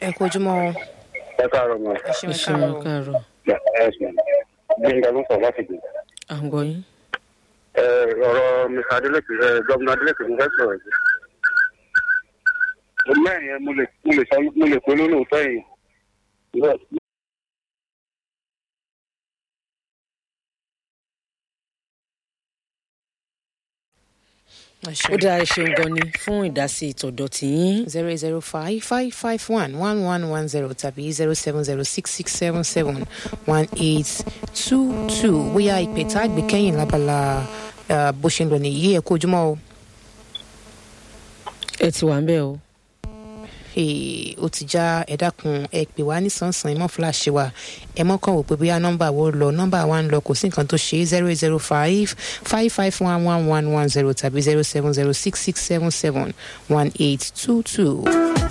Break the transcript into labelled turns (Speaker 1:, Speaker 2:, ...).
Speaker 1: ẹ kú ojúmọ́ o.
Speaker 2: ẹ káàárọ̀ mọ́
Speaker 1: ẹ ṣeun ẹ
Speaker 3: ìṣòro
Speaker 1: káàárọ̀ o.
Speaker 3: káàárọ̀
Speaker 2: ẹ ṣeun gbẹ̀ngà ló ń sọ láti gbé.
Speaker 3: à ń gbọ́ yín.
Speaker 2: ẹ ọ̀rọ̀ mr adeleke ẹ gómìnà adeleke ló fẹ́ sọ̀rọ̀ yìí. mo mẹ́rin yẹn mo lè mo lè sọ mo lè pé lólóòótọ́ yìí.
Speaker 1: ẹ
Speaker 3: ó
Speaker 1: ṣeun.
Speaker 3: dáa ẹ ṣeun gan ni fún ìdásí ìtọ̀dọ̀ tìyín.
Speaker 1: zero eight zero five five five one one one one zero tàbí zero seven zero six six seven seven one eight two two bóyá ìpè tá a gbé kẹ́yìn lábala eh, bó ṣe ń lọ nìyí ẹ kú ojúmọ́ o.
Speaker 3: ẹ ti wà ń bẹ̀ o.
Speaker 1: Ee, ó ti já ẹ dákun ẹ pè wá nísànsán ẹ mọ fúláṣí wa ẹ mọ kàn wò pé bóyá nọmba wo lọ nọmba wa ń lọ kò sí nǹkan tó ṣe zero eight zero five five five one one one one zero tàbí zero seven zero six six seven seven one eight two two.